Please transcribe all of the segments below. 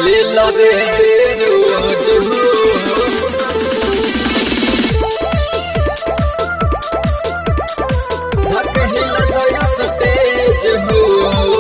लीला रे रोज हो धक हिल गया स्टेज हो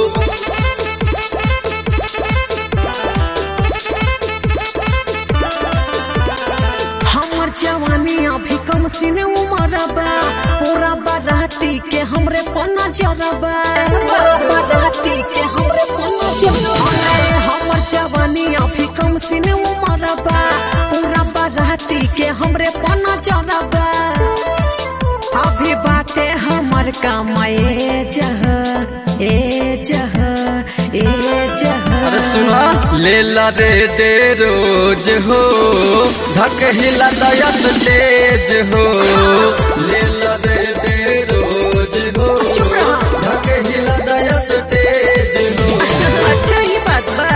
हमर जवानी अभी कम सीने उमर बा पूरा बाराती के हमरे पन्ना जरबा बाराती के हमरे पन्ना जरबा हमर जवानी अभी कम सीने उमर बा पूरा बाराती के हमरे पन्ना जरबा अभी बाटे हमर कमाए जह ए जह ए जह अरे सुना लेला रे दे रोज हो धक हिला दया स्टेज हो लेला रे दे रोज हो चुप रहा। धक हिला दया स्टेज हो अच्छा ही बात बा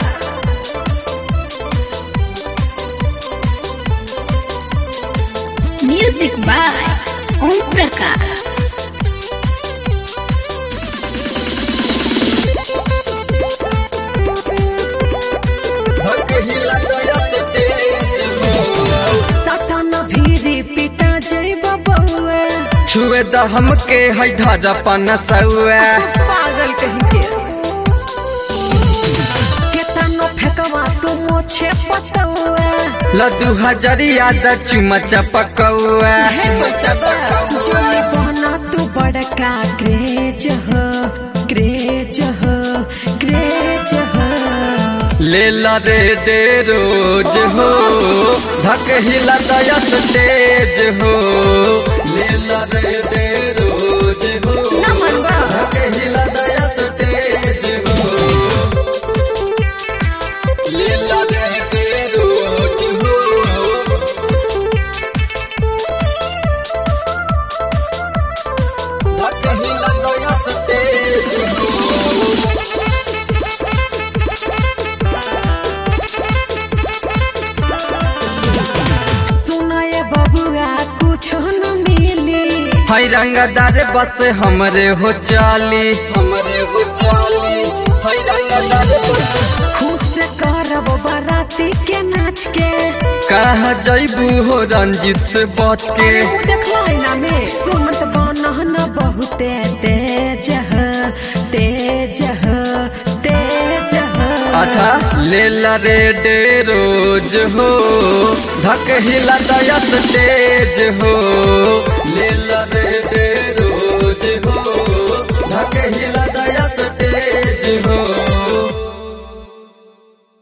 Music by Om Prakash. धक हिला दया स्टेज हो सटन भीरी पिटा जैब बउआ छुए द हमके है धरा पनसुआ पागल कहीं के केतनो फेकवा तू मोछे पतौआ लड्डू हजरिया द चुमा चपकौआ हे बचबा जोली बहना तू बड़का क्रेज हो क्रेज हो क्रेज हो लेला रे दे रोज हो धक हिला दया स्टेज हो लेला रे दे रोज हो ना मनवा धक हिला दया स्टेज हो लेला रे दे रोज हो धक हिला दया स्टेज हो सुनाए बबुआ कुछ न मिली हाय रंगदार बस हमरे हो चाली हमरे हो चाली हाय रंगदार बस खुश करब बाराती के नाच के कहा जैबू हो रंजित से बच के देखला में सुनत बनहन बहुते तेज ह तेज ह तेज ह अच्छा लेला रे डे रोज हो धक हिला दया स्टेज हो लेला रे डे रोज हो धक हिला दया स्टेज हो